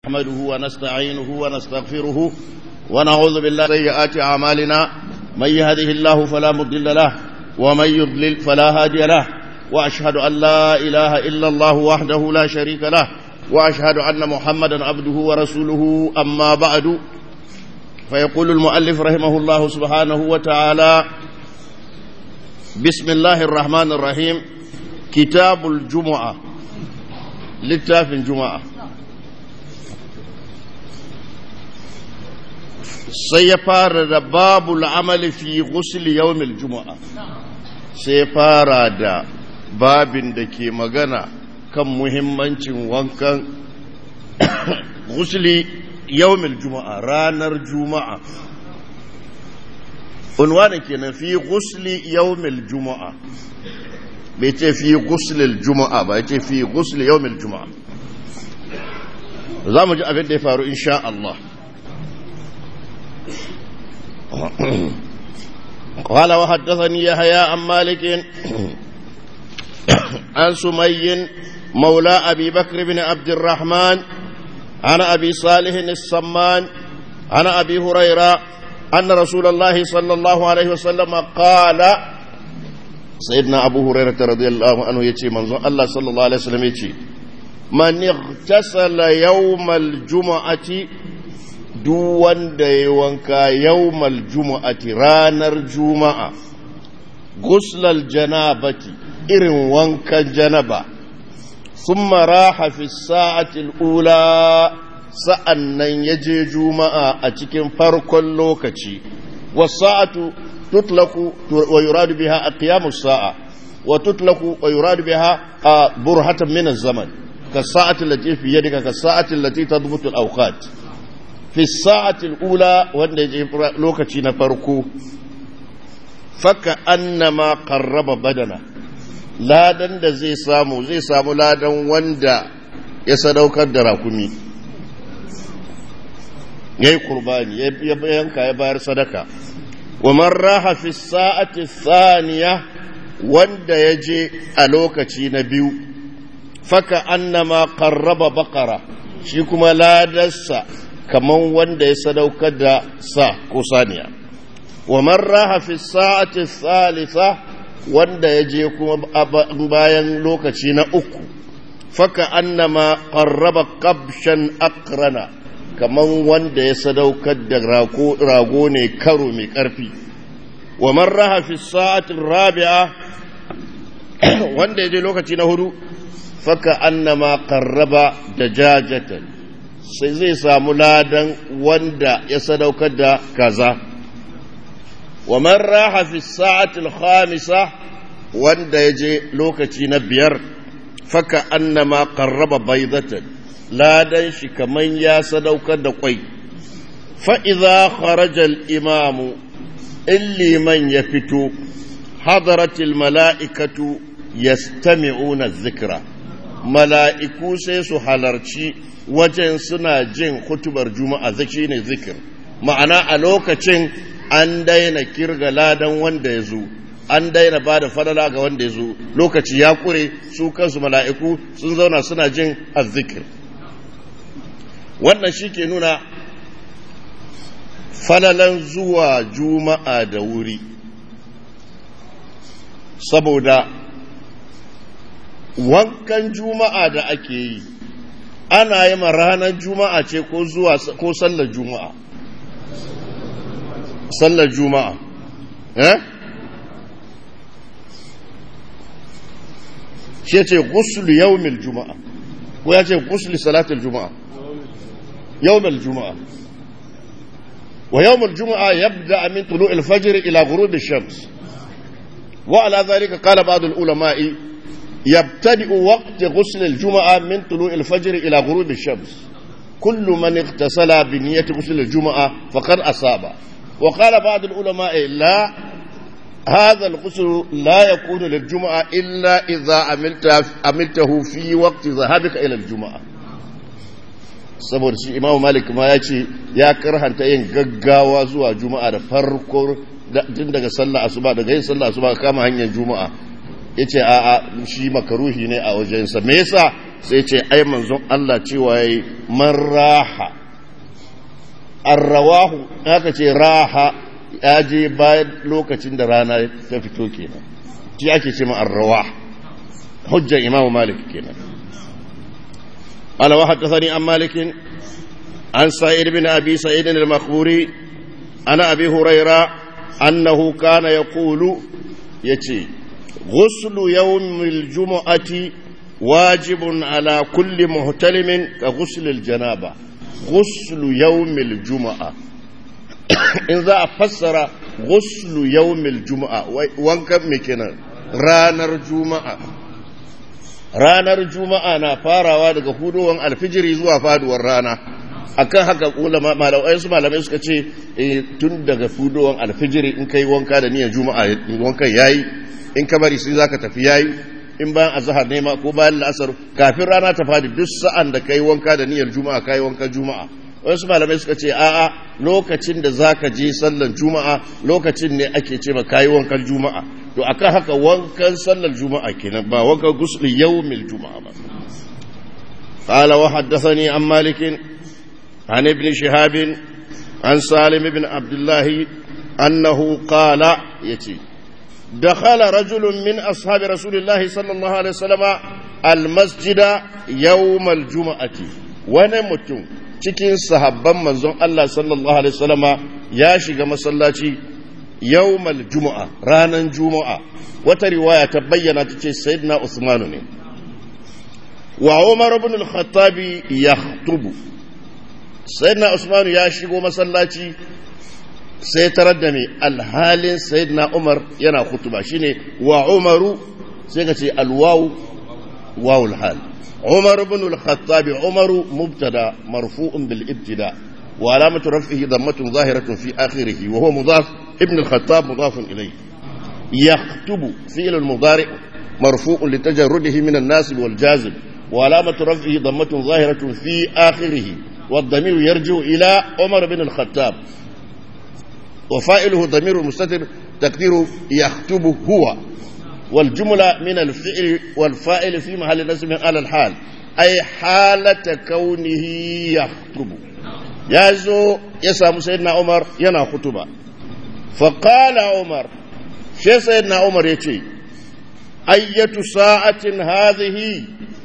نحمده ونستعينه ونستغفره ونعوذ بالله سيئات أعمالنا من يهده الله فلا مضل له ومن يضلل فلا هادي له وأشهد أن لا إله إلا الله وحده لا شريك له وأشهد أن محمدا عبده ورسوله أما بعد فيقول المؤلف رحمه الله سبحانه وتعالى بسم الله الرحمن الرحيم كتاب الجمعة للتاف الجمعة سيفار باب العمل في غسل يوم الجمعة سيفار دا باب دكي مغنى كم مهمة وانكا غسل يوم الجمعة رانر جمعة unwani kenan fi gusli yawmil juma'a bai ce fi guslil juma'a ba ya ce fi gusli yawmil juma'a za mu ji abin da ya faru insha Allah قال وحدثني يحيى عن مالك عن سمي مولى أبي بكر بن عبد الرحمن عن أبي صالح السمان عن أبي هريرة أن رسول الله صلى الله عليه وسلم قال سيدنا أبو هريرة رضي الله عنه يتي منظر الله صلى الله عليه وسلم يتي من اغتسل يوم الجمعة دوان ديوانكا يوم الجمعة رانر جمعة غسل الجنابة إرن وانكا جنبا ثم راح في الساعة الأولى sa'an nan ya je juma'a a cikin farkon lokaci, wasa'atu tutlaku wa yuradu biha a ƙiyamus sa'a, wa tutlaku wa yuradu biha a burhatan minan zaman, ka sa'atin lati fiye daga ka sa'atin lati ta dubutul aukat. Fi sa'atin ula wanda ya je lokaci na farko, faka annama karraba badana, ladan da zai samu, zai samu ladan wanda ya sadaukar da rakumi. ya yi kurbani ya yanka ya bayar sadaka wa man raha fi sa'ati thaniya wanda ya je a lokaci na biyu faka annama qarraba baqara shi kuma ladarsa kaman wanda ya sadaukar da sa ko saniya wa man raha fi sa'ati thalitha wanda ya je kuma bayan lokaci na uku faka annama qarraba qabshan aqrana kaman wanda ya sadaukar da rago ne karo mai ƙarfi wa marraha fi sa'atin rabi'a wanda ya je lokaci na hudu faka annama qarraba da jajatan sai zai samu ladan wanda ya sadaukar da kaza wa marraha fi sa'atin khamisa wanda ya je lokaci na biyar faka annama qarraba baydatan ladan shi kaman ya sadaukar da kwai fa'iza kharajal imamu in liman ya fito hadaratil mala'ikatu ya stami'una zikira mala'iku sai su halarci wajen suna jin hutubar juma'a zaki ne zikir ma'ana a lokacin an daina kirga ladan wanda ya zo an daina ba da fadala ga wanda ya zo lokaci ya kure su kansu mala'iku sun zauna suna jin azzikir wannan shi ke nuna falalan zuwa juma'a da wuri saboda wankan juma'a da ake yi ana yi ma ranar juma'a ce ko zuwa ko sallar juma'a sallar juma'a eh shi ce gusulu yawmil juma'a ko ya ce gusulu salatul juma'a يوم الجمعة ويوم الجمعة يبدأ من طلوع الفجر إلى غروب الشمس وعلى ذلك قال بعض العلماء يبتدئ وقت غسل الجمعة من طلوع الفجر إلى غروب الشمس كل من اغتسل بنية غسل الجمعة فقد أصاب وقال بعض العلماء لا هذا الغسل لا يكون للجمعة إلا إذا عملته في وقت ذهابك إلى الجمعة saboda shi imamu malik ma ya ce ya karhanta yin gaggawa zuwa juma'a da farko tun daga sallah asuba daga yin sallah asuba kama hanyar juma'a ya ce a a shi makaruhi ne a wajensa me yasa sai ce ai manzon Allah cewa yayi man raha arrawahu aka ce raha ya je bayan lokacin da rana ta fito kenan shi ake ce ma arrawah hujjar imam malik kenan ala wa haddathani an malik an sa'id bin abi sa'id al-makhburi ana abi huraira annahu kana yaqulu yace ghuslu yawmil jumu'ati wajibun ala kulli muhtalimin ka ghuslil janaba ghuslu yawmil jumu'a in za a fassara ghuslu yawmil jumu'a wankan me kenan ranar juma'a ranar juma'a na farawa daga huduwan alfijiri zuwa faduwar rana akan haka malamai su malamai suka ce tun daga huduwan alfijiri in kai wanka da niyyar juma'a wankan yayi in ka bari sai zaka tafi yayi in bayan azhar ne ma ko bayan la'asar kafin rana ta fadi duk sa'an da kai wanka da niyyar juma'a kai wankan juma'a wasu malamai suka ce a'a lokacin da zaka je sallar juma'a lokacin ne ake ce ma kai wankan juma'a to akan haka wankan sallar juma'a kenan ba wankan gusul yawmil juma'a ba قال وحدثني عن مالك عن ابن شهاب عن سالم بن عبد الله أنه قال يتي دخل رجل من أصحاب رسول الله صلى الله عليه وسلم المسجد يوم الجمعة ونمتم cikin sahabban manzon Allah sallallahu alaihi wasallama ya shiga masallaci yawmal juma'a ranan juma'a wata riwaya ta bayyana ta ce sayyidina Usmanu ne wa Umar ibn al-Khattab yakhutubu sayyidina Usmanu ya shigo masallaci sai tarar da mai alhalin sayyidina Umar yana khutuba shine wa Umaru sai ka ce alwawu wawul hal عمر بن الخطاب عمر مبتدا مرفوع بالابتداء وعلامة رفعه ضمة ظاهرة في آخره وهو مضاف ابن الخطاب مضاف إليه يخطب فعل المضارع مرفوع لتجرده من الناسب والجازم وعلامة رفعه ضمة ظاهرة في آخره والضمير يرجع إلى عمر بن الخطاب وفائله ضمير مستتر تقديره يخطب هو والجملة من الفعل والفائل في محل نسب على الحال أي حالة كونه يخطب يازو يسام سيدنا عمر ينا خطبة فقال عمر شي سيدنا عمر يتي أية ساعة هذه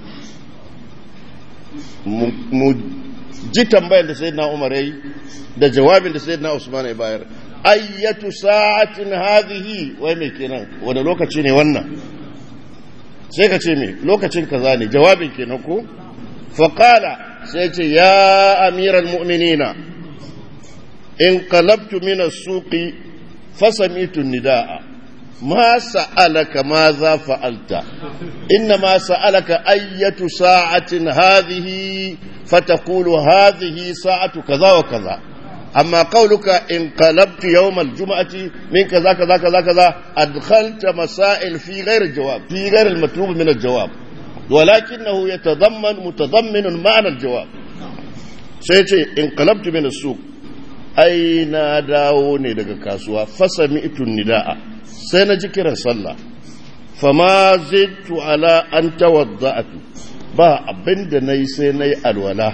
ji tambayar da sayyidina Umar yayi da jawabin da sayyidina Usman ya bayar ayyatu sa'atin hadhihi wai me kenan wanda lokaci ne wannan sai ka ce me lokacin kaza ne jawabin kenan ko fa qala sai ce ya amiral mu'minina in qalabtu min as-suqi fasami'tu nidaa ma sa'alaka ma za fa'alta inna ma sa'alaka ayyatu sa'atin hadhihi fataqulu hadhihi sa'atu kaza wa kaza أما قولك انقلبت يوم الجمعة من كذا كذا كذا كذا أدخلت مسائل في غير الجواب في غير المطلوب من الجواب ولكنه يتضمن متضمن معنى الجواب سيتي انقلبت من السوق أين داوني لك كاسوا فسمعت النداء سينجي كرا صلى فما زدت على أن توضأت ba abin da na yi sai na yi alwala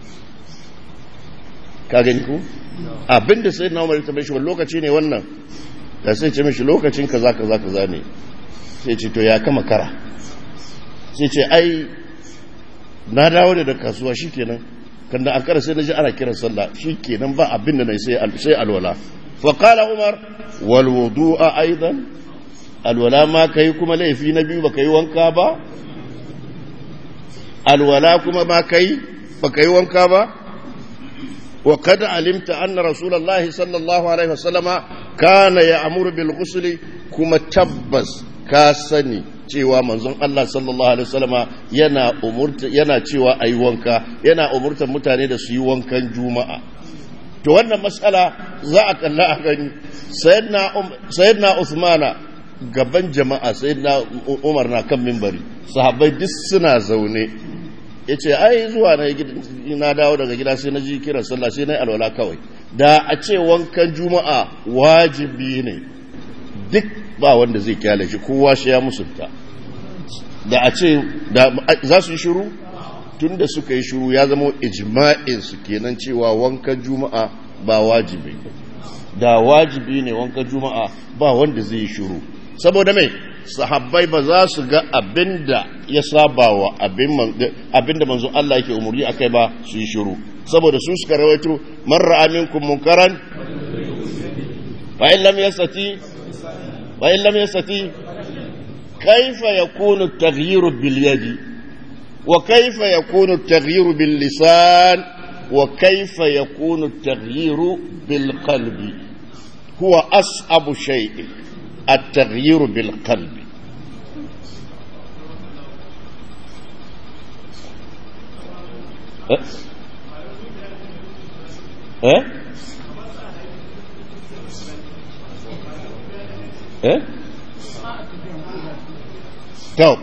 ka gani ku abin da sai na umar ta shi lokaci ne wannan da sai ce mishi lokacin kaza kaza kaza ne sai ce to ya kama kara sai ce ai na dawo da kasuwa shikenan kan da akara sai na ji ana kiran sallah shikenan ba abin da na yi sai alwala fa qala umar wal wudu'a aidan alwala ma kai kuma laifi na biyu baka yi wanka ba alwala kuma ma kai baka yi wanka ba وقد علمت أن رسول الله صلى الله عليه وسلم كان يأمر بالغسل كما تبس كاسني cewa manzon Allah sallallahu alaihi wasallama yana umurta yana cewa ayi wanka yana umurtar mutane da su yi wankan juma'a to wannan mas'ala za a kalla a gani sayyidina sayyidina Uthmana gaban jama'a sayyidina Umar na kan minbari sahabbai duk suna zaune ya ce ai zuwa na dawo daga gida sai na ji kiran sallah sai na yi alwala kawai da a ce wankan juma'a wajibi ne duk ba wanda zai kyale shi kowa shi ya musulta da a ce za su yi shiru tunda suka yi shiru ya zama ijma'in su kenan cewa wankan juma'a ba wajibi da wajibi ne wankan juma'a ba wanda zai yi shiru saboda mai sahabbai ba za su ga abinda ya saba wa abinda manzo Allah yake umurni akai ba su yi shiru saboda su suka rawaito man ra'a minkum munkaran fa in lam yastati fa in lam yastati kayfa yakunu at-taghyiru bil yadi wa kayfa yakunu at-taghyiru bil lisan wa kayfa yakunu at-taghyiru bil qalbi huwa as'abu shay'in التغيير بالقلب أه؟ أه؟ أه؟ to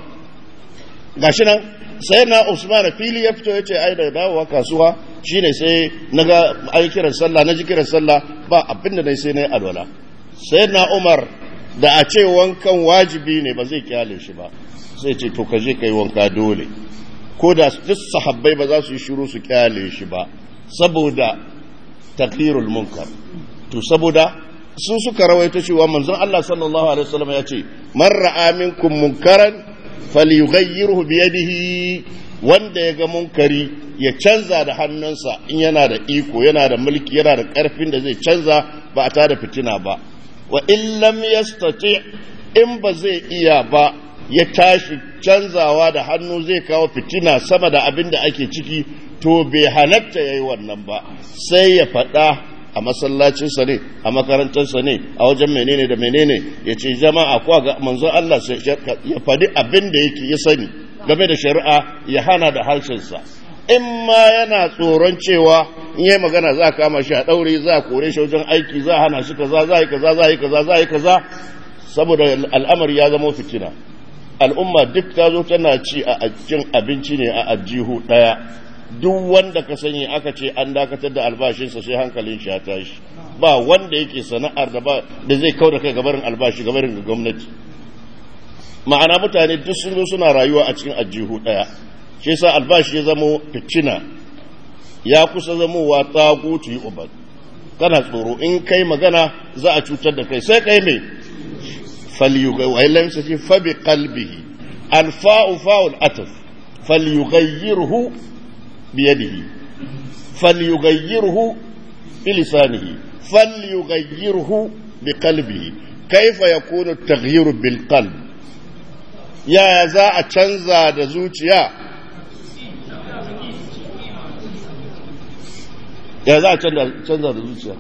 gashi nan sai na usman fili ya fito ya ce ai da dawowa kasuwa shine sai naga ai kiran sallah na ji kiran sallah ba abinda dai sai na yi alwala sai na umar da a ce wankan wajibi ne ba zai kyale shi ba sai ce to ka je ka yi wanka dole ko da duk sahabbai ba za su yi shiru su kyale shi ba saboda taklirul munkar to saboda su suka rawaito cewa manzon Allah sallallahu alaihi wasallam ya ce man ra'a minkum munkaran falyughayyirhu bi yadihi wanda ya ga munkari ya canza da hannunsa in yana da iko yana da mulki yana da karfin da zai canza ba a tada fitina ba wa in lam yastati in ba zai iya ba ya tashi canzawa da hannu zai kawo fitina sama da abin da ake ciki to bai halatta yayi wannan ba sai ya faɗa a masallacinsa ne a makarantarsa ne a wajen menene da menene ya ce jama'a kuwa ga manzon Allah ya faɗi abin da yake ya sani game da shari'a ya hana da harshensa in ma yana tsoron cewa in yi magana za a kama shi a ɗaure za a kore shi wajen aiki za a hana shi kaza za a yi kaza za a yi kaza za a yi kaza saboda al'amari ya zama fitina al'umma duk ta zo tana ci a cikin abinci ne a ajihu ɗaya duk wanda ka sani aka ce an dakatar da albashinsa sai hankalin shi ya tashi ba wanda yake sana'ar da ba da zai kauda kai gabarin albashi gabarin gwamnati ma'ana mutane duk sun zo suna rayuwa a cikin ajihu ɗaya shi yasa albashi ya zamo fitina ya kusa zamowa tsagutu yi ubad kana tsoro in kai magana za a cutar da kai sai kai mai falyugai wa illam sace fa bi qalbihi alfa'u fa'ul ataf falyughayyirhu bi yadihi falyughayyirhu bi lisanihi falyughayyirhu bi qalbihi kaifa yakunu at-taghyiru bil qalb ya za a canza da zuciya ya za a canza da zuciya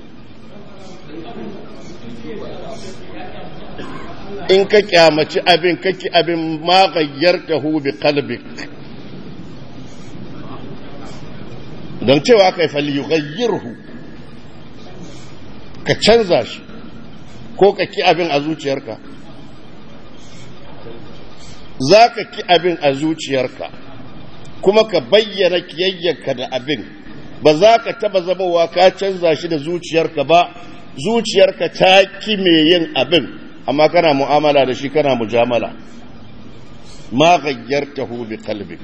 in ka kyamaci abin kake abin magayyar ta bi kalbik don cewa ka yi falyughayyirhu ka canza shi ko ka ki abin a zuciyarka za ka ki abin a zuciyarka kuma ka bayyana kiyayyarka da abin ba za ka taba zamowa ka canza shi da zuciyarka ba zuciyarka ta ki me yin abin amma kana mu'amala da shi kana mujamala ma ghayyartahu bi qalbik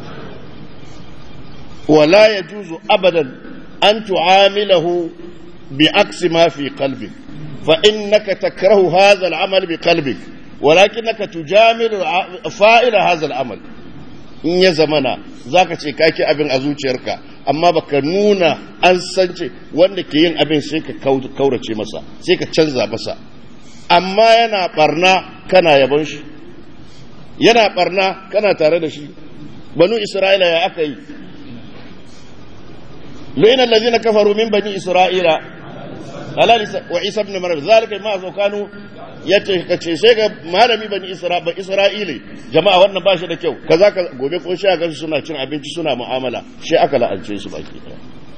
wala yajuzu abadan an tu'amilahu bi aksi ma fi qalbik fa innaka takrahu hadha al-amal bi qalbik walakinaka tujamilu fa'ila hadha al-amal in ya zamana zaka ce kaki abin a zuciyarka amma baka nuna an sance wanda ke yin abin sai ka kaurace masa sai ka canza masa amma yana barna kana yabon shi yana barna kana tare da shi banu isra'ila ya aka yi lu'ina allazina kafaru min bani isra'ila ala wa isa ibn maryam zalika ma zo kanu yace kace sai ga malami bani isra'ila ba isra'ile jama'a wannan ba shi da kyau kaza ka gobe ko shi ga suna cin abinci suna mu'amala shi aka la'alce su baki daya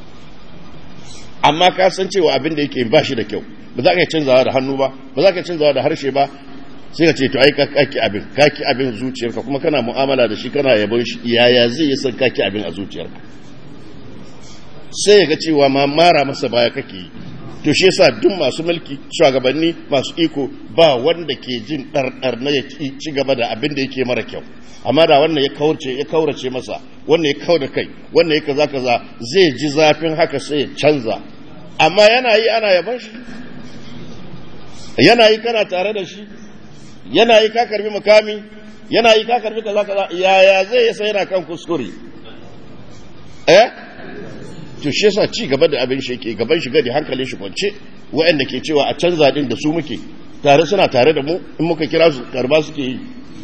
amma ka san cewa abin da yake ba shi da kyau ba za ka canzawa da hannu ba ba za ka canzawa da harshe ba sai ka ce to ai ka kaki abin kaki abin zuciyarka kuma kana mu'amala da shi kana yabon shi yaya zai yi san kaki abin a zuciyarka sai ya ga cewa ma mara masa baya kake yi to shi yasa duk masu mulki shugabanni masu iko ba wanda ke jin ɗarɗar na ya ci gaba da abin da yake mara kyau amma da wannan ya kaurace ya kaurace masa wannan ya kau da kai wannan ya kaza kaza zai ji zafin haka sai ya canza amma yana yi ana yaban shi yana yi kana tare da shi yana yi ka karbi mukami yana yi ka karbi kaza kaza yaya zai yasa yana kan kuskure eh to shi yasa ci gaba da abin shi yake gaban shi gadi hankalin shi kwance waɗanda ke cewa a canza din da su muke tare suna tare da mu in muka kira su karba suke yi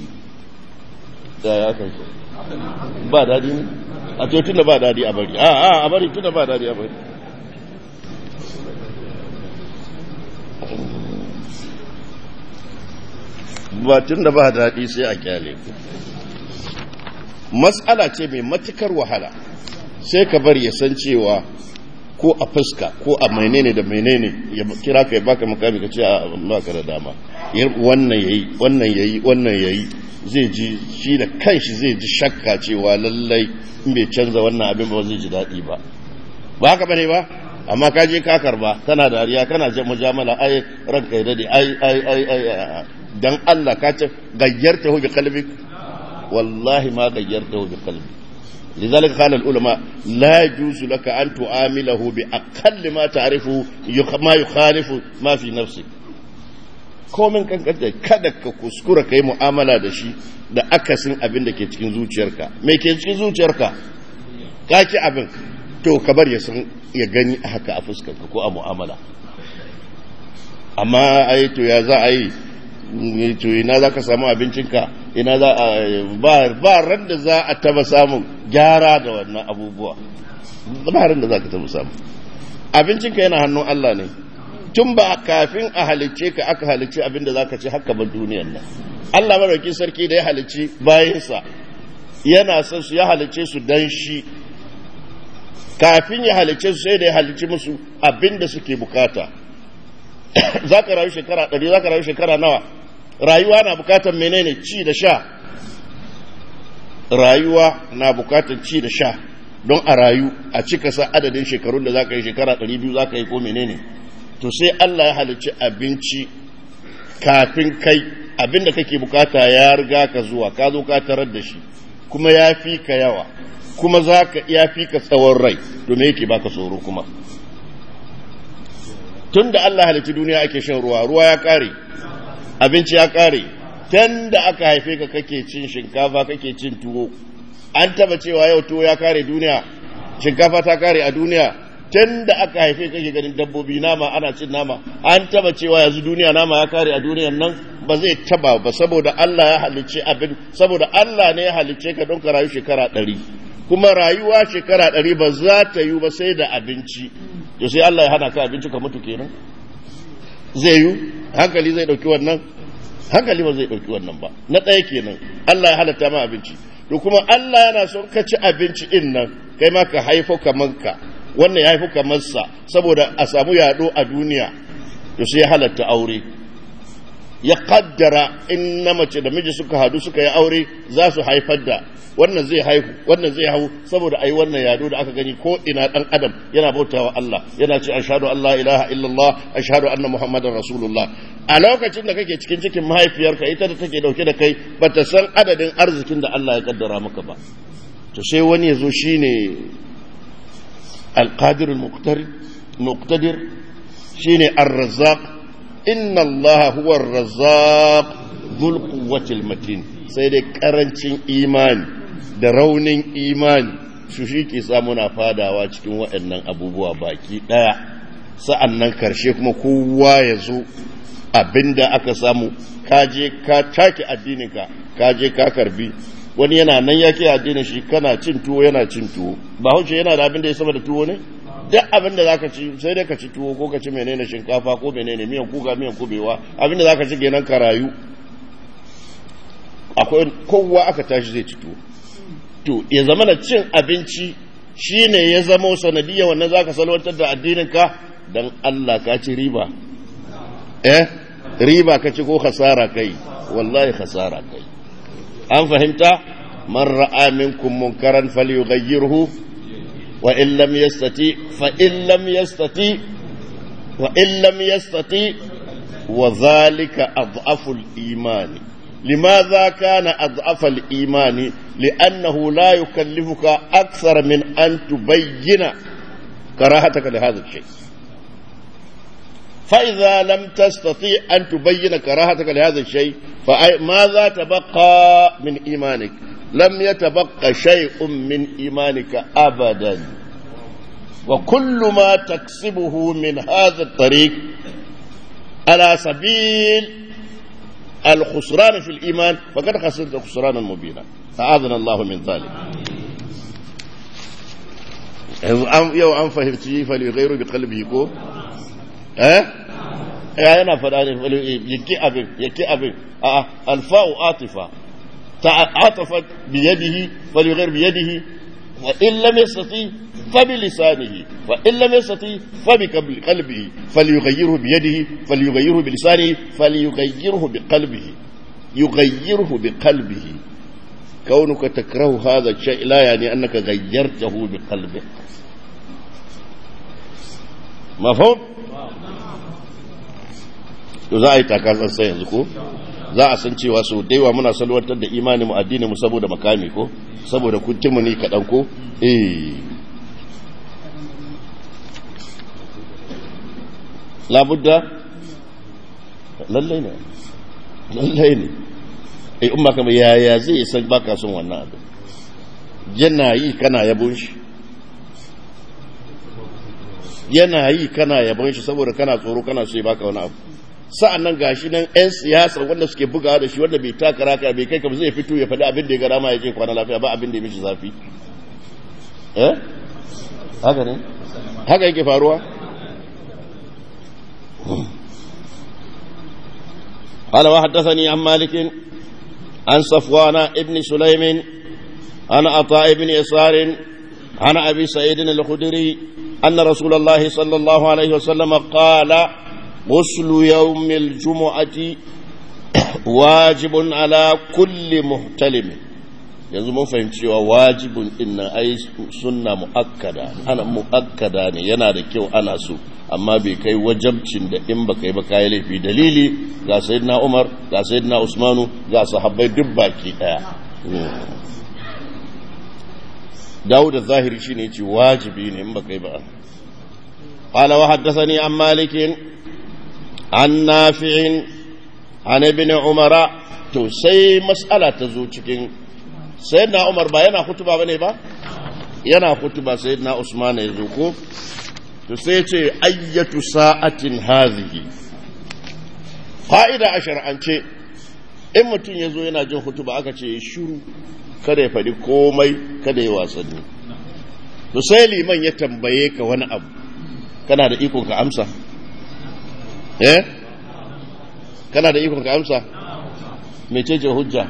da ya kai ba dadi ne a to tunda ba dadi a bari a a a bari tunda ba dadi a bari ba tunda ba dadi sai a kyale ku matsala ce mai matukar wahala sai ka bari ya san cewa ko a fuska ko a menene da menene ya kira ka ya baka makami ka ce a baka da dama wannan yayi wannan yayi wannan yayi zai ji shi da kanshi zai ji shakka cewa lallai in bai canza wannan abin ba zai ji daɗi ba ba haka bane ba amma ka je ka karba kana dariya kana jan mujamala ai ranka ya dade ai ai ai ai dan Allah ka ce gayyarta hu bi qalbik wallahi ma gayyarta hu bi qalbik لذلك قال العلماء لا يجوز لك أن تعامله بأقل ما تعرفه ما يخالف ما في نفسك komin kankanta kada ka kuskura ka yi mu'amala da shi da akasin abin da ke cikin zuciyarka mai ke cikin zuciyarka ka ki abin to ka bar ya san ya gani haka a fuskarka ko a mu'amala amma ai to ya za a yi to ina za ka samu abincinka ina za a ba ba ran da za a taba samun gyara da wannan abubuwa ba ran da za ka taba samu abincinka yana hannun Allah ne tun ba kafin a halicce ka aka halicce abin da za ka ci haka ba duniyar nan Allah maraukin sarki da ya halicci bayansa yana son su ya halicce su dan shi kafin ya halicce su sai da ya halicci musu abin da suke bukata za ka rayu shekara ɗari za ka rayu shekara nawa rayuwa na bukatar menene ci da sha rayuwa na bukatar ci da sha don a rayu a cika sa adadin shekarun da za ka yi shekara ɗari biyu za ka yi ko menene to sai Allah ya halicci abinci kafin kai abin da kake bukata ya riga ka zuwa ka zo ka tarar da shi kuma ya fi ka yawa kuma za ka ya fi ka tsawon rai to me yake baka tsoro kuma tun da Allah halitti duniya ake shan ruwa ruwa ya kare abinci ya kare tun da aka haife ka kake cin shinkafa kake cin tuwo an taba cewa yau tuwo ya kare duniya shinkafa ta kare a duniya tun da aka haife kake ganin dabbobi nama ana cin nama an taba cewa yanzu duniya nama ya kare a duniyan nan ba zai taba ba saboda Allah ya halicce abin saboda Allah ne ya halicce ka don ka rayu shekara ɗari kuma rayuwa shekara ɗari ba za ta yi ba sai da abinci to sai Allah ya hana ka abinci ka mutu kenan zai yi hankali zai ɗauki wannan hankali ba zai ɗauki wannan ba na ɗaya kenan Allah ya halatta ma abinci to kuma Allah yana son ka ci abinci din nan kai ma ka haifo kamar ka wannan ya haifo kamar sa saboda a samu yaɗo a duniya to sai ya halatta aure ya kaddara in na mace da miji suka hadu suka yi aure za su haifar da wannan zai haihu wannan zai hau saboda ai wannan yado da aka gani ko ina dan adam yana bautawa Allah yana ce ashhadu an la ilaha illallah ashhadu anna muhammadar rasulullah a lokacin da kake cikin cikin mahaifiyarka ita da take dauke da kai bata san adadin arzikin da Allah ya kaddara maka ba to sai wani yazo shine alqadir almuqtadir shine ar-razzaq inna allaha huwa ar-razzaq dhul quwwati matin sai dai karancin imani da raunin imani su shi ke muna fadawa cikin waɗannan abubuwa baki ɗaya sa'an nan karshe kuma kowa ya zo abinda aka samu kaje ka take addininka kaje ka karbi wani yana nan yake addinin shi kana cin tuwo yana cin tuwo ba hauce yana da abin da ya sama da tuwo ne duk abin da zaka ci sai dai ka ci tuwo ko ka ci menene shinkafa ko menene miyan kuka miyan kubewa abin da zaka ci kenan ka rayu akwai kowa aka tashi zai ci tuwo to ya zama na cin abinci shine ya zama sanadiyya wannan zaka salwantar da addininka dan Allah ka ci riba eh riba ka ci ko khasara kai wallahi khasara kai an fahimta man ra'a minkum munkaran falyughayyirhu wa in lam yastati fa in lam yastati وإن لم يستطيع وذلك أضعف الإيمان لماذا كان أضعف الإيمان لأنه لا يكلفك أكثر من أن تبين كراهتك لهذا الشيء فإذا لم تستطيع أن تبين كراهتك لهذا الشيء فماذا تبقى من إيمانك لم يتبقى شيء من إيمانك أبدا وكل ما تكسبه من هذا الطريق على سبيل الخسران في الإيمان فقد خسرت خسرانا مبينا أعاذنا الله من ذلك yau an fahimci faligairu bi kalbi ko? eh? ya yana fada ne yake abin yake abin a alfa'u atifa ta atafa biyadihi faligairu biyadihi wa in lam yastati fa bi lisanihi wa in lam yastati fa bi qalbihi falyughayyirhu bi yadihi falyughayyirhu bi lisanihi falyughayyirhu bi qalbihi yughayyirhu bi qalbihi كونك تكره هذا الشيء لا يعني أنك غيرته بقلبك مفهوم za a yi takasar sai yanzu ko za a san cewa sau daiwa muna salwantar da imani mu addini mu saboda makami ko saboda kuntinmu ne kaɗan ko eh labudda lallai ne lallai ne eh umma kama yaya zai san baka son wannan abin yana yi kana yabon shi yana yi kana yabon shi saboda kana tsoro kana so ya baka wani abu sa'an nan gashi nan 'yan siyasa wanda suke bugawa da shi wanda bai taka raka bai kai kam zai fito ya faɗi abin da ya gara ma ya ce kwana lafiya ba abin da ya mishi zafi eh haka ne haka yake faruwa قال وحدثني عن مالك عن صفوان ابن سليم عن عطاء بن يسار عن ابي سعيد الخدري ان رسول الله صلى الله عليه وسلم قال غسل يوم الجمعه واجب على كل محتلم yanzu mun fahimci cewa wajibin din nan ai sunna muakkada ana muakkada ne yana da kyau ana so amma bai kai wajabcin da in baka yi ba kai laifi dalili ga sayyidina Umar ga sayyidina Usmanu ga sahabbai duk baki daya Dawud az-Zahiri shine yace wajibi ne in baka yi ba قال وحدثني عن مالك عن نافع عن ابن عمر to sai mas'ala ta zo cikin sayyidina Umar ba yana hutuba bane ba yana hutuba sayyidina Usman ya zo ko to sai ya ce ayyatu sa'atin hazihi fa'ida a shar'ance in mutum ya zo yana jin hutuba aka ce ya shuru kada ya faɗi komai kada ya wasanni to sai liman ya tambaye ka wani abu kana da ikon ka amsa eh kana da ikon ka amsa mecece hujja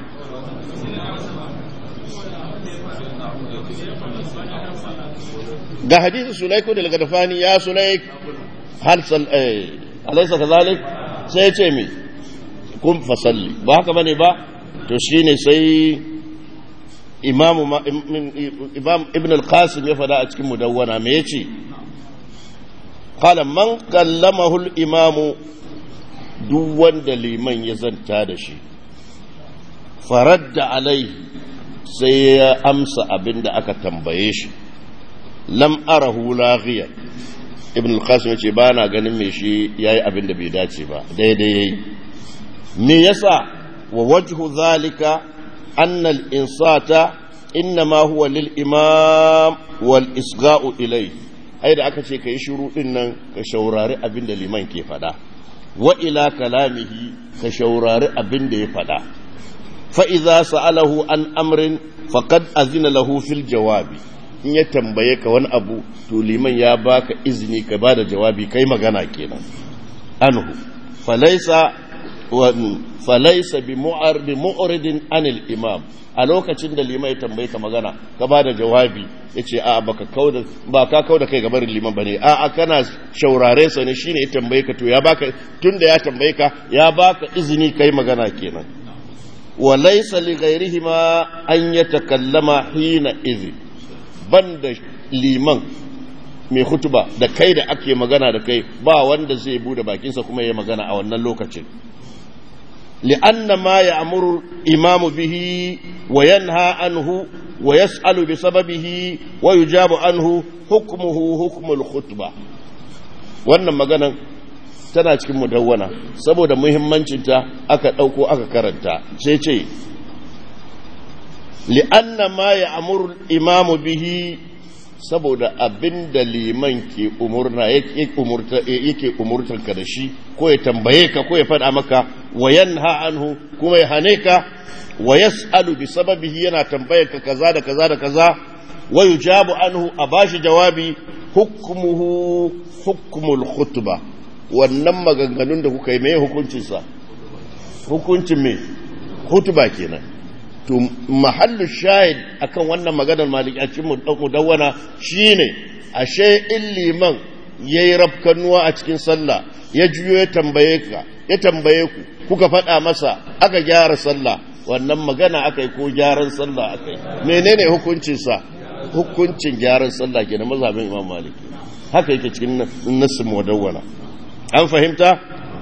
ga hadisi sulaiku da gadafani ya sulaik har sal eh alaysa kazalik sai ya ce mi kun fasalli ba haka bane ba to shine sai imam imam ibn al-qasim ya fada a cikin mudawwana me yace qala man kallamahu al-imam duk wanda liman ya zanta da shi faradda alaihi sai ya amsa abinda aka tambaye shi lam arahu laghiya ibn al-qasim yace ba na ganin me shi yayi abin da bai dace ba daidai yayi me yasa wa wajhu zalika anna al-insata inma huwa lil imam wal isga'u ilay ai da aka ce kai shiru din nan ka shaurari abin da liman ke fada wa ila kalamihi ka shaurari abin da ya fada fa idza sa'alahu an amrin faqad azina lahu fil jawabi in ya tambaye ka wani abu to liman ya baka izini ka bada jawabi kai magana kenan anhu falaisa wa falaisa bi mu'ar bi mu'ridin anil imam a lokacin da liman ya tambaye ka magana ka bada jawabi yace a baka kauda ba ka kauda kai gaban liman bane a a kana shaurare sa ne shine ya tambaye ka to ya baka tunda ya tambaye ka ya baka izini kai magana kenan wa laysa li ghayrihima an yatakallama hina idhin banda liman mai hutuba da kai da ake magana da kai ba wanda zai bude bakinsa kuma ya magana a wannan lokacin li'anna ma ya'muru imamu bihi wa yanha anhu wa yas'alu bi sababihi wa yujabu anhu hukmuhu hukmul khutba wannan maganan tana cikin mudawwana saboda muhimmancinta aka ɗauko aka karanta sai ce li'anna ma ya'muru imamu bihi saboda abin da liman ke umurna yake umurtar ka da shi ko ya tambaye ka ko ya faɗa maka wa yanha anhu kuma ya hane ka wa yas'alu bi sababihi yana tambayar ka kaza da kaza da kaza wa yujabu anhu a bashi jawabi hukmuhu hukmul khutba wannan maganganun da kuka yi mai hukuncin sa hukuncin me khutba kenan to mahallu shahid akan wannan maganar malikacin mudawwana shine ashe in liman yayi rafkanuwa a cikin sallah ya juyo ya tambaye ka ya tambaye ku kuka faɗa masa aka gyara sallah wannan magana aka yi ko gyaran sallah aka yi menene hukuncin sa hukuncin gyaran sallah kenan mazhabin imam maliki haka yake cikin nassin mudawwana an fahimta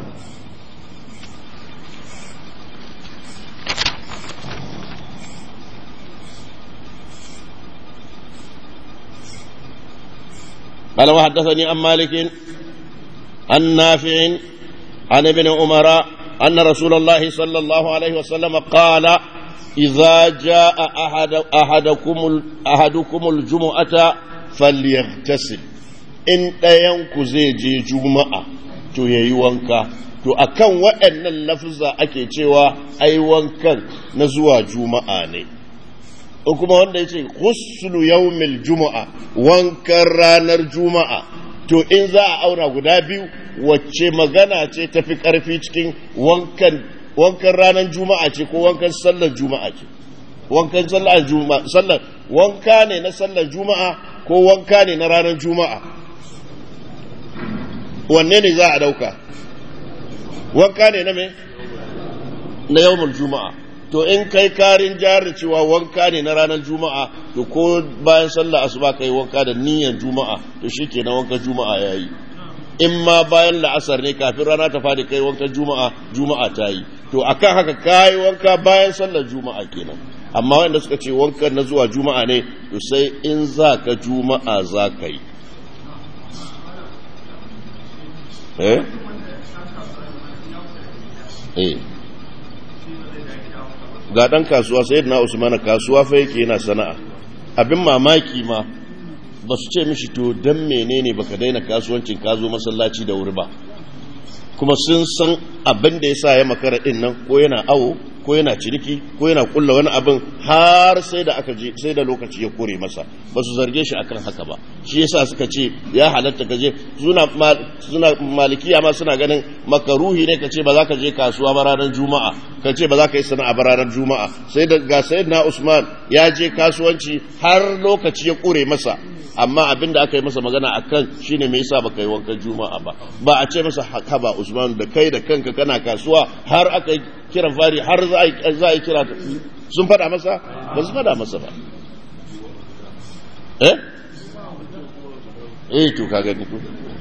قال وحدثني عن مالك عن نافع عن ابن عمر أن رسول الله صلى الله عليه وسلم قال إذا جاء أحد أحدكم أحدكم الجمعة فليغتسل إن ينكو زي جمعة to yayi wanka to akan waɗannan lafza ake cewa ai wankan na zuwa juma'a ne kuma wanda ya ce ghuslu yawmil juma'a wankan ranar juma'a to in za a auna guda biyu wacce magana ce tafi karfi cikin wankan wankan ranar juma'a ce ko wankan sallar juma'a ce wankan sallar juma'a sallar wanka ne na sallar juma'a ko wanka ne na ranar juma'a wanne ne za a dauka wanka ne na me na yawmul juma'a to in kai karin jari cewa wanka ne na ranar juma'a to ko bayan sallah asuba kai wanka da niyyar juma'a to shikenan wankan juma'a yayi in ma bayan la'asar ne kafin rana ta fadi kai wankan juma'a juma'a ta yi to akan haka kai wanka bayan sallar juma'a kenan amma wanda suka ce wankan na zuwa juma'a ne to sai in za ka juma'a za ka yi eh eh ga ɗan kasuwa sai na usman kasuwa fa yake yana sana'a abin mamaki ma ba su ce mishi to don menene baka daina kasuwancin ka zo masallaci da wuri ba kuma sun san abin da ya sa ya makara ɗin nan ko yana awo ko yana ciniki ko yana kulla wani abin har sai da aka je sai da lokaci ya kore masa ba su zarge shi akan haka ba shi yasa suka ce ya halatta ka je suna suna malikiya ma suna ganin makaruhi ne ka ce ba za ka je kasuwa ba ranar juma'a ka ce ba za ka yi sana'a ba ranar juma'a sai da ga sayyidina usman ya je kasuwanci har lokaci ya kore masa amma abin da aka yi masa magana a kan shi ne mai yasa baka yi wankan juma'a ba ba a ce masa haka ba usman da kai da kanka kana kasuwa har aka yi kiran fari har za a yi kira sun fada masa ba su fada masa ba eh eh to ka gani ko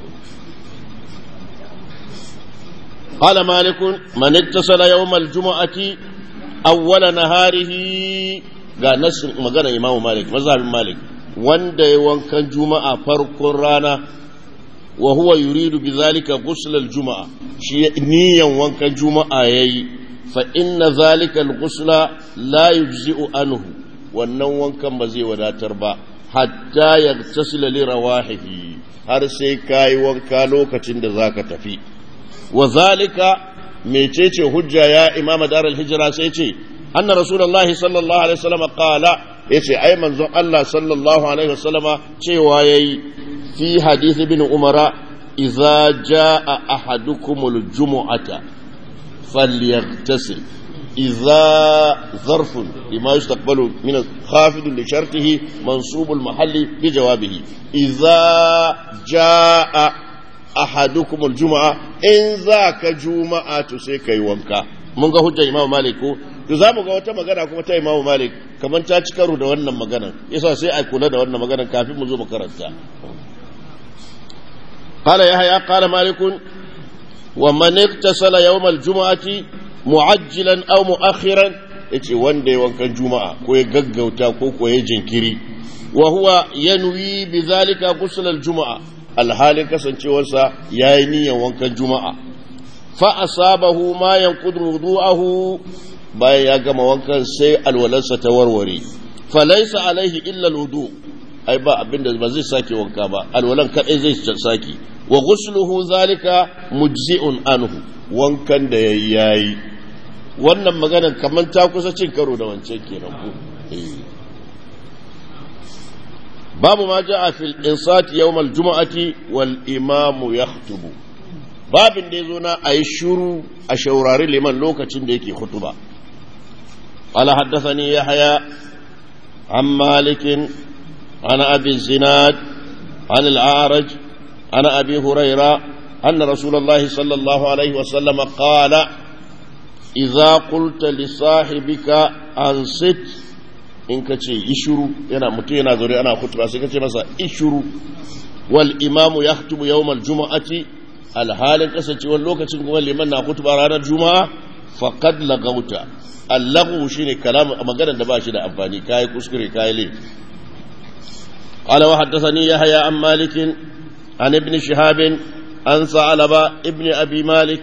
قال مالك من اتصل يوم الجمعة أول نهاره قال نفس مغنى إمام مالك مذهب مالك wanda ya wankan juma'a farkon rana wa huwa yuridu bi zalika ghusl juma'a shi niyan wankan juma'a yayi fa inna zalika al-ghusla la yujzi'u anhu wannan wankan ba zai wadatar ba hatta yaghtasila li rawahihi har sai kai wanka lokacin da zaka tafi wa zalika mecece hujja ya imam darul hijra sai ce anna rasulullahi sallallahu alaihi wasallam qala ya ce ai manzon Allah sallallahu alaihi wasallama cewa yayi fi hadith ibn umara idza jaa ahadukumul jumu'ata falyaghtasil idza zarfun lima yustaqbalu min khafid li shartihi mansub al mahalli bi jawabihi idza jaa ahadukumul jumu'a in zaka juma'a to sai kai wanka mun ga hujjar imam malik ko to za mu ga wata magana kuma ta imamu malik kamar ta ci karo da wannan maganar yasa sai a kula da wannan maganar kafin mu zo mu karanta قال يحيى قال مالك ومن اغتسل يوم الجمعة معجلا أو مؤخرا yace wanda ya wankan juma'a ko ya gaggauta ko ko ya jinkiri wa huwa yanwi bi zalika ghusl al juma'a alhalin kasancewarsa yayi niyyar wankan juma'a fa asabahu ma yanqudu wudu'ahu bayan ya gama wankan sai alwalarsa ta warware fa laysa alaihi illa al wudu ai ba abinda ba zai sake wanka ba alwalan kadai zai sake wa ghusluhu zalika mujzi'un anhu wankan da yayi yayi wannan maganar kamar ta kusa cin karo da wancan kenan ko babu ma ja'a fil insati yawm al jum'ati wal imam yakhutubu babin da yazo na ayi shuru a shaurari liman lokacin da yake khutuba قال حدثني يحيى عن مالك عن أبي الزناد عن الأعرج عن أبي هريرة أن رسول الله صلى الله عليه وسلم قال إذا قلت لصاحبك أنصت in ka ce ishuru yana mutum yana zaure ana kutuba sai ka ce masa ishuru wal imamu ya hutubu yawmal juma'ati alhalin kasancewar lokacin kuma liman na kutuba ranar juma'a faqad lagauta allahu shine kalam magana da ba shi da amfani kai kuskure kai laifi قال وحدثني يحيى عن مالك عن ابن شهاب عن ثعلبة ابن أبي مالك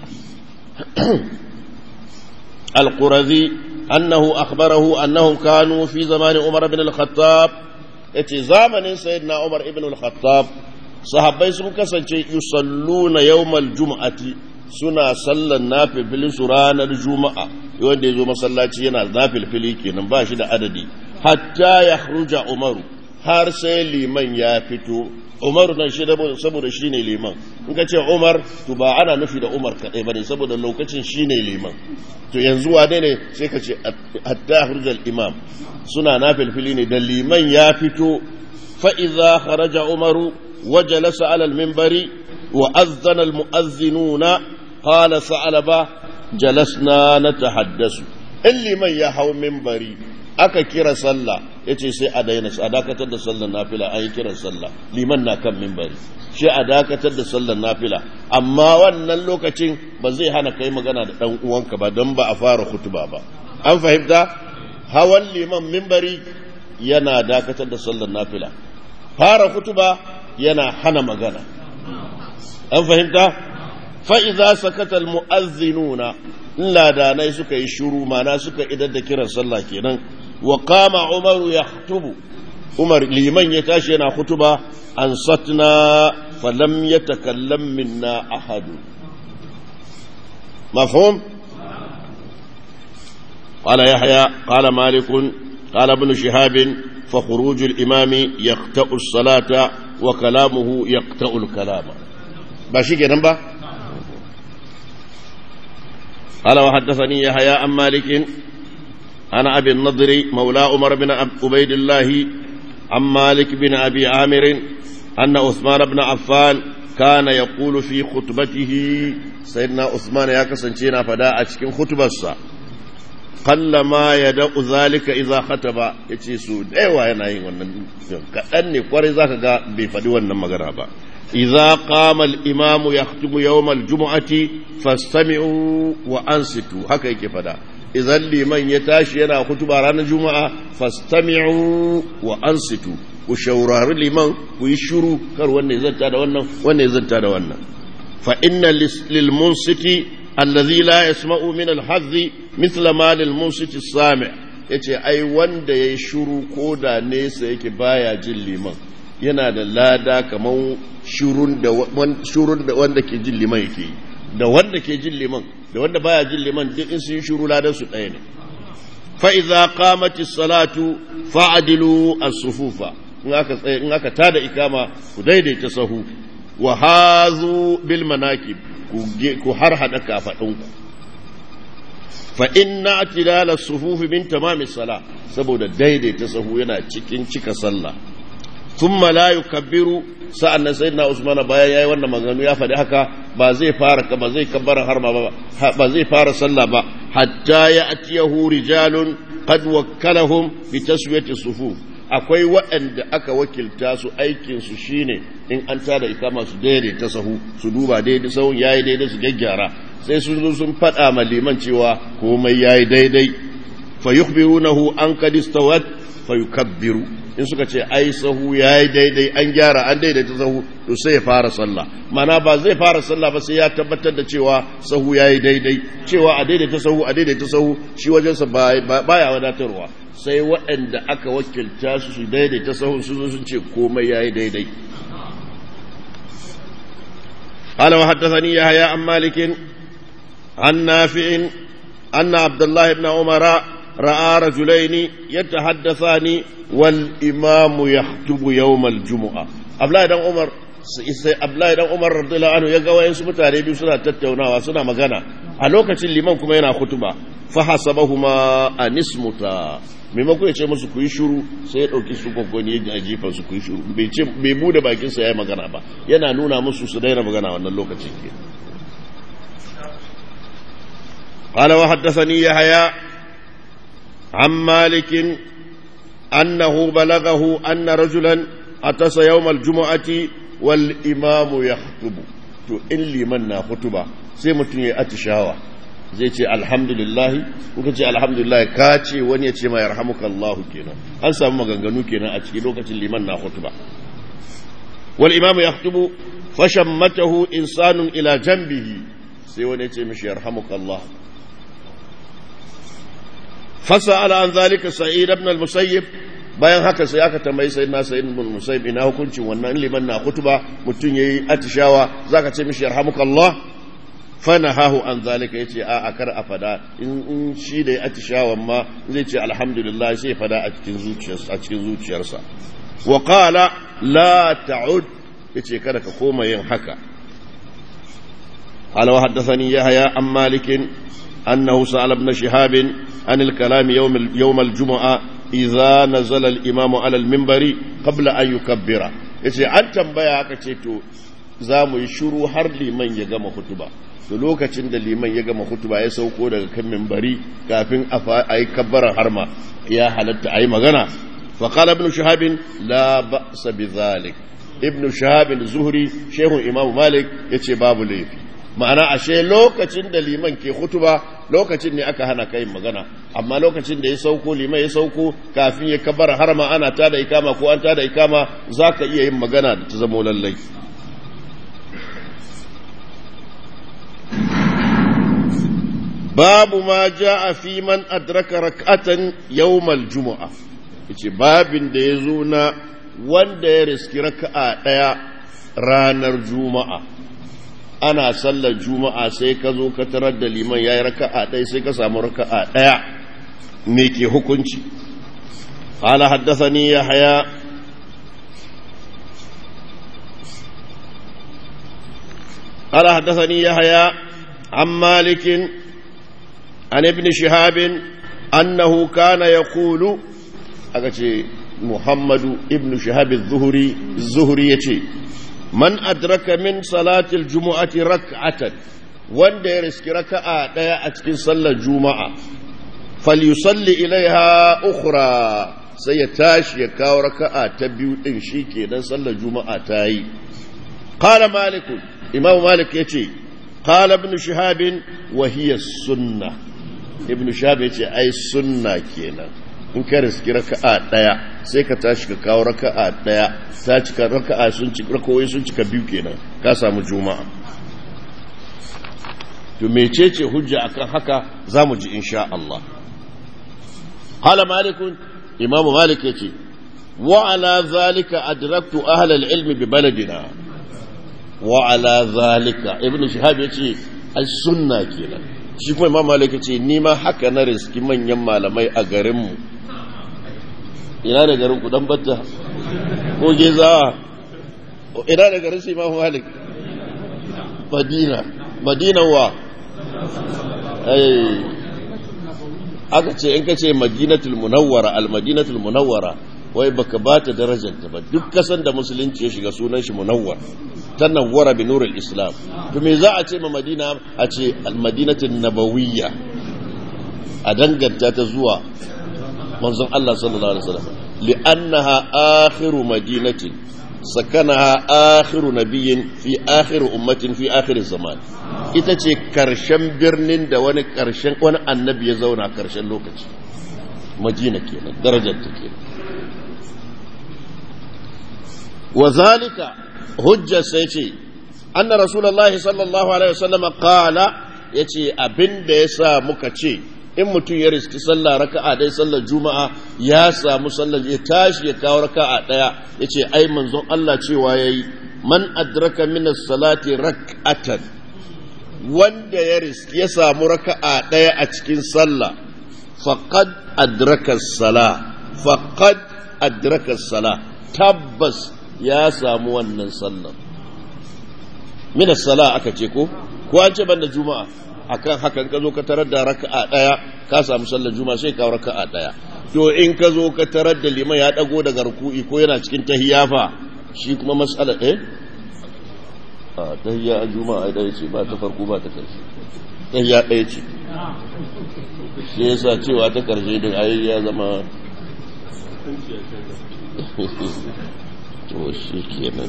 القرذي أنه أخبره أنهم كانوا في زمان عمر بن الخطاب اتي زمن سيدنا عمر بن الخطاب صحابي sun kasance yusalluna yawmal jum'ati suna sallan nafilfili su ranar juma'a wanda ya zo masallaci yana nafilfili kenan ba shi da adadi hatta ya umaru har sai liman ya fito Umar nan shi saboda shi ne liman in ka ce Umar to ba ana nufi da Umar kaɗai ba ne saboda lokacin shi ne liman to yanzu wane ne sai ka ce hatta hurjal imam suna na filfili ne da liman ya fito fa'iza kharaja Umaru wajalasa alal mimbari wa azzana almu'azzinuna qala sa'alaba jalasna natahaddasu in liman ya hau mimbari aka kira sallah ya ce sai a daina a dakatar da sallar nafila an yi kiran sallah liman na kan mimbari shi a dakatar da sallar nafila amma wannan lokacin ba zai hana kai magana da ɗan uwanka ba don ba a fara hutuba ba an fahimta hawan liman mimbari yana dakatar da sallar nafila fara hutuba yana hana magana an fahimta fa'iza sakatal mu'azzinuna in ladanai suka yi shuru mana suka idar da kiran sallah kenan wa kama umaru ya hutubu umar liman ya tashi yana hutuba an satna falam ya takallam minna ahadu mafhum قال يحيى قال مالك قال ابن شهاب فخروج الإمام يقطع الصلاة وكلامه يقطع الكلام باشي كده با قال وحدثني يحيى عن مالك عن أبي النضر مولى عمر بن عبيد الله عن مالك بن أبي عامر أن عثمان بن عفان كان يقول في خطبته سيدنا عثمان يا كسنشينا فدا أشكين خطبة قل ما يدع ذلك إذا خطب يتي سو دايوا yana yin wannan kaɗan ne kwarai zaka ga bai faɗi wannan magana ba إذا قام الإمام يختم يوم الجمعة فاستمعوا وأنصتوا هكا يكفدا إذا لمن يتاشي ينا خطبة رانا الجمعة فاستمعوا وأنصتوا وشورار لمن ويشروا كر وانا يزنتا دا وانا وانا يزنتا دا وانا فإن للمنصت الذي لا يسمع من الحظ مثل ما للمنصت السامع yace ai wanda ya shuru ko da nesa yake baya jin liman yana da lada kamar shurun da wanda ke jin liman yake yi da wanda ke jin liman da wanda baya jin liman duk in sun shuru ladan su ɗaya ne fa'iza kamati salatu fa'adilu as-sufufa in aka tsaye in aka tada ikama ku daidaita sahu wa hazu bil manakib ku har hada kafadinku fa inna atidala as-sufufi min tamami sala saboda daidaita sahu yana cikin cika sallah thumma la yukabbiru sa'annan sayyidina usman bayan yayi wannan maganganu ya faɗi haka ba zai fara ba zai kabbara har ma ba ba zai fara sallah ba hatta ya'tiyahu rijalun qad wakkalahum bi taswiyati sufuf akwai waɗanda aka wakilta su aikinsu shine in an tada ikama su daidaita sahu su duba daidai sahun yayi daidai su gyaggyara sai sun zo sun faɗa ma liman cewa komai yayi daidai fa yukhbirunahu an qad istawat fa yukabbiru in suka ce ai sahu yayi daidai an gyara an daidaita sahu to sai ya fara sallah mana ba zai fara sallah ba sai ya tabbatar da cewa sahu yayi daidai cewa a daidaita sahu a daidaita sahu shi wajensa baya wadatarwa sai waɗanda aka wakilta su su daidaita sahun su zo sun ce komai yayi daidai قال وحدثني يحيى عن مالك عن نافع أن عبد الله بن عمر رأى رجلين يتحدثان والإمام يخطب يوم الجمعة أبلا بن عمر sai Abdullahi dan Umar radiyallahu anhu ya ga wayansu mutane biyu suna tattaunawa suna magana a lokacin liman kuma yana kutuba fa hasabahuma anismuta maimako ya ce musu ku yi shuru sai ya dauki su gwaggwani ya jefa su ku yi shuru bai ce bai bude bakin sa yayi magana ba yana nuna musu su daina magana wannan lokacin ke قال وحدثني يحيى عن مالك أنه بلغه أن رجلا أتس يوم الجمعة والإمام يخطب to in liman na hutuba sai mutum ya atishawa zai ce alhamdulillahi kuka ce alhamdulillahi ka ce wani ya ce ma yarhamuka Allah kenan an samu maganganu kenan a cikin lokacin liman na hutuba wal imamu yaktubu fashammatahu insanun ila janbihi sai wani ya ce mishi yarhamuka Allah فسأل عن ذلك سعيد بن المسيب bayan haka sai aka tambayi sai na sayin bin musaib ina hukuncin wannan liman na kutuba mutum yayi atishawa zaka ce mishi yarhamukallah fanahahu an zalika yace a a kar a fada in shi da ya atishawan ma zai ce alhamdulillah sai fada a cikin zuciyarsa a cikin zuciyarsa wa qala la ta'ud yace kada ka koma yin haka قال وحدثني يحيى عن مالك أنه سأل ابن شهاب عن الكلام يوم يوم الجمعة إذا نزل الإمام على المنبر قبل أن يكبر yace an tambaya aka ce to za mu yi shuru har liman ya gama hutuba to lokacin da liman ya gama hutuba ya sauko daga kan mimbari kafin a yi kabbarar harma ya halatta a yi magana faƙala ibn shahabin la ba'sa bi zalik ibn shahabin zuhri shehun imamu malik yace babu laifi ma'ana ashe lokacin da liman ke hutuba lokacin ne aka hana kai magana amma lokacin da ya sauko liman ya sauko kafin ya kabar harma ana tada ikama ko an tada ikama zaka iya yin magana da ta zama lallai babu ma jaa fi man adraka rak'atan yawmal jumu'a yace babin da yazo na wanda ya riski raka'a daya ranar juma'a ana sallar juma'a sai ka zo ka tarar da liman ya yi raka'a ɗaya sai ka samu raka'a ɗaya me ke hukunci ƙala haddasani ya haya ƙala haddasani ya haya an malikin an ibn shihabin annahu kana ya kulu aka ce muhammadu ibn shihabin zuhuri ya ce man adraka min salatil jumu'ati rak'atan wanda ya riski raka'a daya a cikin sallar juma'a falyusalli ilaiha ukhra sai ya tashi ya kawo raka'a ta biyu din shikenan sallar juma'a ta yi qala malik imam malik yace qala ibn shihab wa hiya sunnah ibn shihab yace ai sunna kenan in ka riski raka'a daya sai ka tashi ka kawo raka'a daya ta cika raka'a sun cika rakawai sun cika biyu kenan ka samu juma'a to mecece hujja akan haka zamu ji insha Allah qala malik imamu malik yace wa ala zalika adraktu ahla al-ilm bi baladina wa ala zalika ibn shihab yace ai sunna kenan shi kuma imam malik yace ni ma haka na riski manyan malamai a garin mu ina da garin ku dan batta ko gezawa ina da garin shi imamu malik madina madina wa aka ce in ka ce madinatul munawwara al-madinatul munawwara wai baka ba ta darajarta ba duk kasan da musulunci ya shiga sunan shi munawwar ta nawwara bi nurul islam to me za a ce ma madina a ce al-madinatul nabawiyya a danganta ta zuwa manzon Allah sallallahu alaihi wasallam li'annaha akhiru madinatin sakanaha akhiru nabiyyin fi akhiru ummatin fi akhir zaman ita ce karshen birnin da wani karshen wani annabi ya zauna karshen lokaci madina kenan darajar ta kenan wa zalika hujja sai ce anna rasulullahi sallallahu alaihi wasallam qala yace abinda yasa muka ce in mutum ya riski sallah raka'a dai sallar juma'a ya samu sallar ya tashi ya kawo raka'a daya yace ai manzon Allah cewa yayi man adraka min as-salati rak'atan wanda ya riski ya samu raka'a daya a cikin sallah faqad adraka as-sala faqad adraka as-sala tabbas ya samu wannan sallar min as-sala aka ce ko ko an ce banda juma'a akan hakan ka zo ka tarar da raka'a daya ka samu sallar juma'a sai ka raka'a daya to in ka zo ka tarar da liman ya dago daga ruku'i ko yana cikin tahiyafa shi kuma mas'ala eh a tahiyya a juma'a daya ce ba ta farko ba ta karshe tahiyya daya ce shi yasa cewa ta karshe din ayi ya zama to shi kenan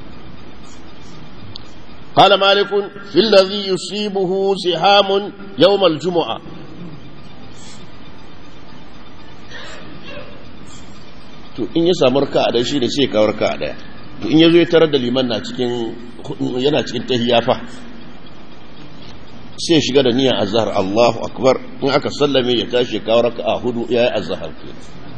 قال مالك في الذي يصيبه سهام يوم الجمعة to in ya samu raka a shi ne sai kawo raka a daya to in ya zo ya tarar da liman na cikin yana cikin tahiyya fa sai shiga da niyyar azhar Allahu akbar in aka sallame ya tashi kawo raka a hudu yayi azhar ke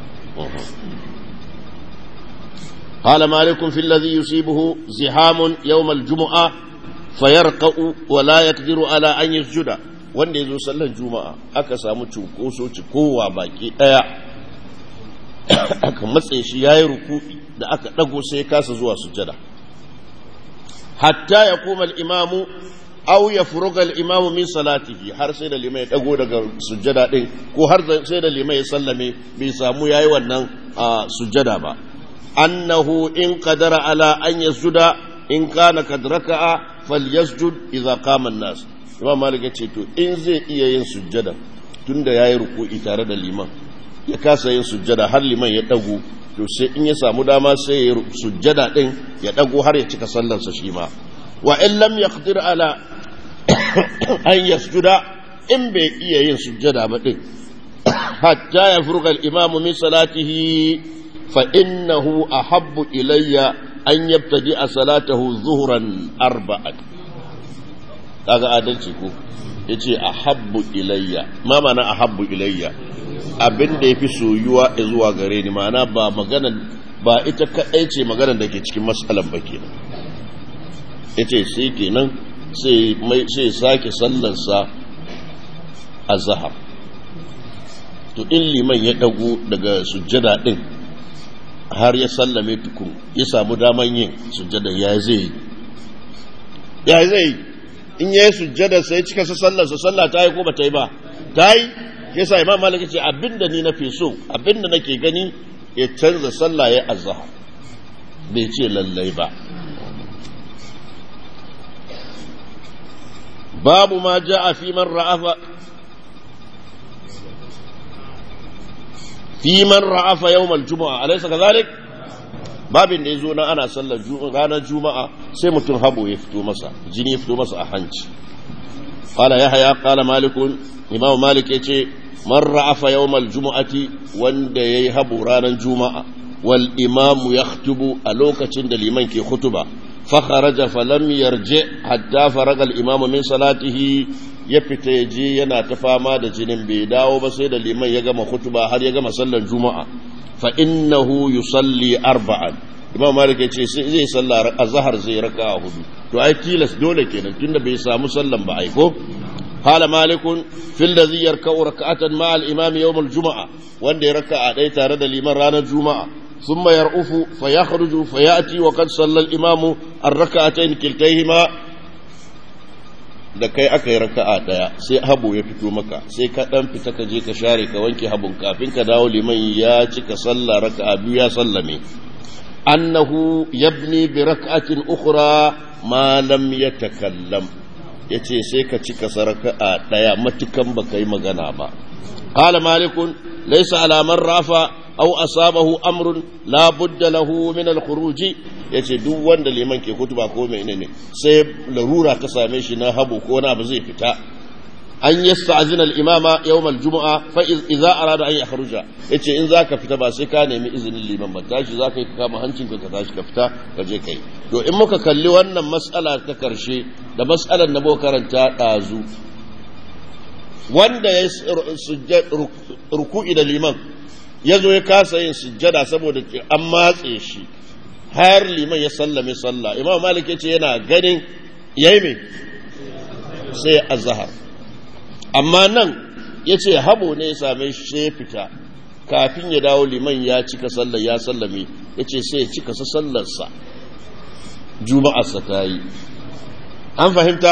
قال مالك في الذي يصيبه زحام يوم الجمعة fayarqa'u wa la yaqdiru ala an yasjuda wanda yazo sallar juma'a aka samu cunkoso cikowa baki daya aka matse shi yayi ruku'i da aka dago sai kasa zuwa sujada hatta yakuma al-imamu aw yafruga al-imamu min salatihi har sai da limai ya dago daga sujada din ko har sai da limai ya sallame bai samu yayi wannan sujada ba annahu in qadara ala an yasjuda in kana kad raka'a falyasjud idza qama an-nas imam malik ya ce to in zai iya yin sujjada tunda yayi ruku'i tare da liman ya kasa yin sujjada har liman ya dago to sai in ya samu dama sai ya sujjada din ya dago har ya cika sallar sa shi ma wa in lam yaqdir ala an yasjuda in bai iya yin sujjada ba din hatta yafruga al-imam min salatihi fa innahu ahabbu ilayya an yabtadi a salatahu zuhuran arba'at kaga adalci ko yace ahabbu ilayya ma mana ahabbu ilayya abin da yafi soyuwa zuwa gare ni mana ba magana ba ita kadai ce magana da ke cikin matsalan ba kenan yace sai kenan sai mai sai sake sallarsa azhar to in liman ya dago daga sujjada din har ya sallame tukun ya samu daman yin sujjada ya zai ya zai in ya yi sujjada sai cika su sallarsa sallah ta yi ko ba ta yi ba ta yi ya sa imam malik ce abinda ni na fi so abinda nake gani ya canza sallah ya azhar bai ce lallai ba babu ma ja'a fi man ra'afa fi man ra'afa yawmal juma'a alaysa kadhalik babin da yazo na ana sallar ranar juma'a sai mutum habo ya fito masa jini ya fito masa a hanci qala yahya qala malik imam malik yace man ra'afa yawmal juma'ati wanda yayi habo ranar juma'a wal imam yaktubu a lokacin da liman ke khutuba fa kharaja falam yarji hatta faraga al imam min salatihi ya fita ya je yana ta fama da jinin bai dawo ba sai da liman ya gama hutuba har ya gama sallar juma'a fa innahu yusalli arba'an imam malik ya ce zai sallar azhar zai raka hudu to ai tilas dole kenan tunda bai samu sallan ba ai ko قال مالك في الذي يركع ركعة مع الإمام يوم الجمعة وان ركع أدي تارد الإمام رانا الجمعة ثم يرؤف فيخرج فيأتي وقد صلى الإمام الركعتين كلتيهما da kai aka yi raka'a daya sai habu ya fito maka sai ka dan fita ka je ka share ka wanke habun kafin ka dawo liman ya cika sallah raka'a biyu ya sallame annahu yabni bi rak'atin ukhra ma lam yatakallam yace sai ka cika saraka'a daya matukan baka yi magana ba qala malikun laysa ala man rafa أو أصابه أمر لا بد له من الخروج yace duk wanda liman ke kutuba ko menene sai larura ta same shi na habu ko na ba zai fita an yasta'zina al-imama yawm al-jum'a fa idza arada an yakhruja yace in zaka fita ba sai ka nemi izinin liman ba tashi zaka yi ka kama hancinka ka tashi ka fita ka je kai to in muka kalli wannan mas'ala ta karshe da mas'alar na karanta dazu wanda ya ruku'i da liman ya zo ya kasa yin sujjada saboda an matse shi har liman ya sallame sallah imam malik ya ce yana ganin yayi me sai azhar amma nan ya ce habo ne ya same shi sai ya fita kafin ya dawo liman ya cika sallar ya sallame ya ce sai ya cika sa sallarsa juma'arsa ta yi an fahimta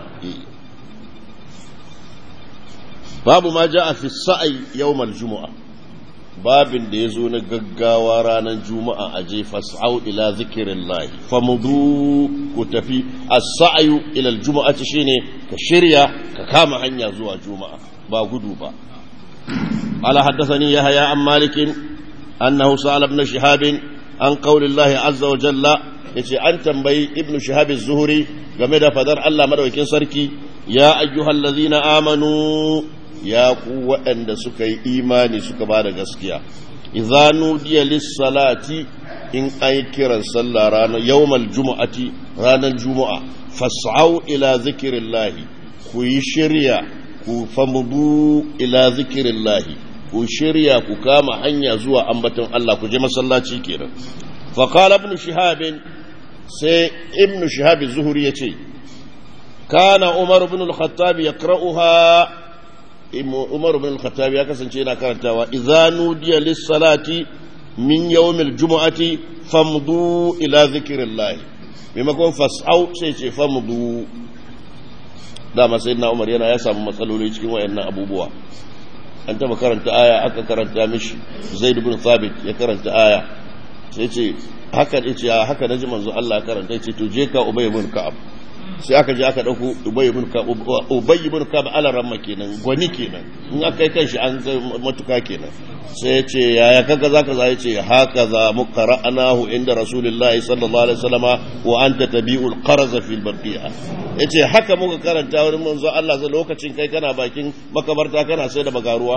babu ma ja a fi sa'ai yawmal juma'a babin da ya zo na gaggawa ranar juma'a a je fas'au ila zikirin lahi famudu ku tafi a sa'ayu ilal juma'a ci shine ka shirya ka kama hanya zuwa juma'a ba gudu ba ala haddathani yahya an malikin annahu sa'ala ibn shihab an qawli Allah azza wa jalla yace an tambayi ibn shihab az-zuhri game da fadar Allah madaukakin sarki ya ayyuhallazina amanu ya ku waɗanda suka yi imani suka ba da gaskiya idza nudiya lis-salati in ay kiran sallah ranar yawmal jumu'ati ranar juma'a fas'au ila zikrillahi ku yi shirya ku famudu ila zikrillahi ku shirya ku kama hanya zuwa ambaton Allah ku je masallaci kenan fa qala ibn shihab sai ibn shihab az-zuhri yace kana umar ibn al-khattab yaqra'uha Umar bin Khattab ya kasance yana karantawa idza nudiya lis-salati min yawmil jumu'ati famdu ila zikrillah maimakon fas'au sai ce famdu dama sayyidina Umar yana ya samu matsaloli cikin wayannan abubuwa an taba karanta aya aka karanta mishi Zaid bin Thabit ya karanta aya sai ce haka ce haka naji manzo Allah karanta ce to je ka Ubay bin Ka'ab sai aka je aka dauko ubay ibn kab ubay ibn kab ala ramma kenan gwani kenan in aka kai kanshi an ga matuka kenan sai ya ce yaya kaga zaka za ya ce haka za muqara'anahu inda rasulullahi sallallahu alaihi wasallama wa anta tabi'ul qarz fil barqiya yace haka muka karanta wurin manzo Allah sai lokacin kai kana bakin makabarta kana sai da bagaruwa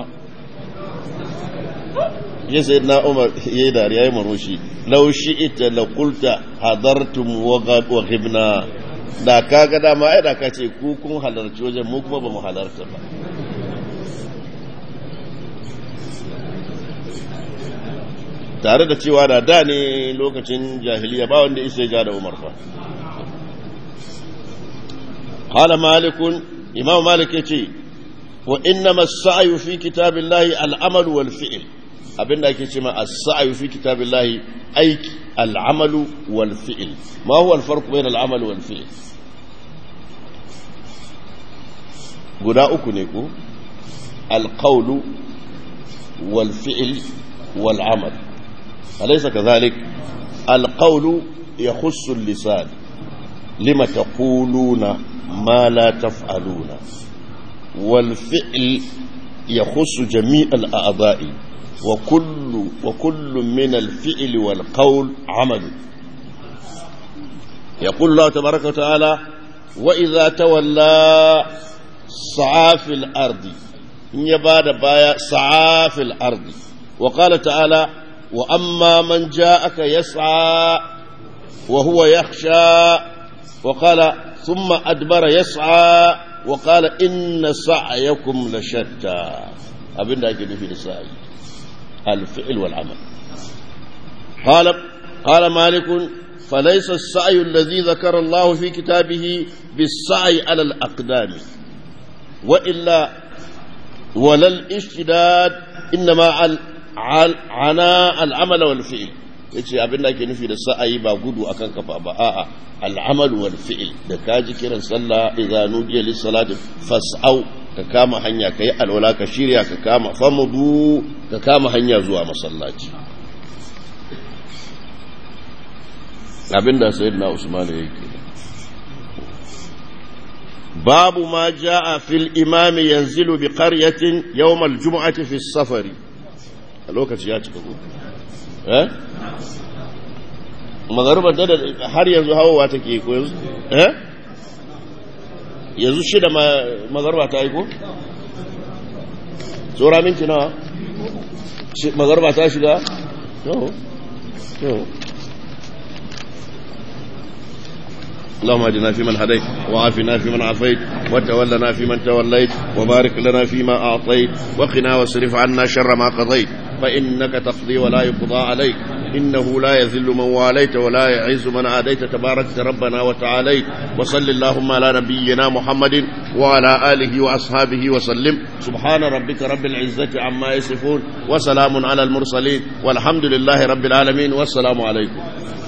ya sai na umar ya yi dariya ya maroshi lau ita la qulta hadartum wa ghibna da ka ga dama ai da ka ce ku kun halarci wajen mu kuma ba mu halarta ba tare da cewa da da ne lokacin jahiliya ba wanda isa ja da umar fa qala malikun imam malik yace wa innama as-sa'yu fi kitabillahi al-amal wal fi'l abinda ake cewa as-sa'yu fi kitabillahi aiki al-amal wal fi'l ma huwa al-farq bayna al-amal wal fi'l guda uku ne ko al-qawlu wal fi'l wal amal alaysa kadhalik al-qawlu yakhussu al-lisan lima taquluna ma la taf'aluna wal fi'l yakhussu jami' al-a'dha'i وكل وكل من الفعل والقول عمل يقول الله تبارك وتعالى وإذا تولى سعى في الأرض إن يباد بايا سعى في الأرض وقال تعالى وأما من جاءك يسعى وهو يخشى وقال ثم أدبر يسعى وقال إن سعيكم لشتى أبن ذاك في السعي الفعل والعمل قال قال مالك فليس السعي الذي ذكر الله في كتابه بالسعي على الأقدام وإلا ولا الاشتداد إنما عنا العمل والفعل yace abin da ake nufi da sa'ayi ba gudu akan kafa ba a'a al'amal wal fi'l da kaji kiran sallah idza nudiya lis salati fas'au ka kama hanya kai alwala ka shirya ka kama famudu ka kama hanya zuwa masallaci abinda sayyidina usman yake babu ma jaa fil imam yanzilu bi qaryatin yawm al jum'ati fi safari lokaci ya cika ko eh magaruba da har yanzu hawowa take ko yanzu eh yanzu shida magaruba ta yi ko tsora minti nawa magaruba ta shiga yau yau اللهم اهدنا فيمن هديت وعافنا فيمن عافيت وتولنا فيمن توليت وبارك لنا فيما اعطيت وقنا واصرف عنا شر ما قضيت فانك تقضي ولا يقضى عليك انه لا يذل من واليت ولا يعز من عاديت تبارك ربنا وتعاليت وصل اللهم على نبينا محمد وعلى اله واصحابه وسلم سبحان ربك رب العزه عما يصفون وسلام على المرسلين والحمد لله رب العالمين والسلام عليكم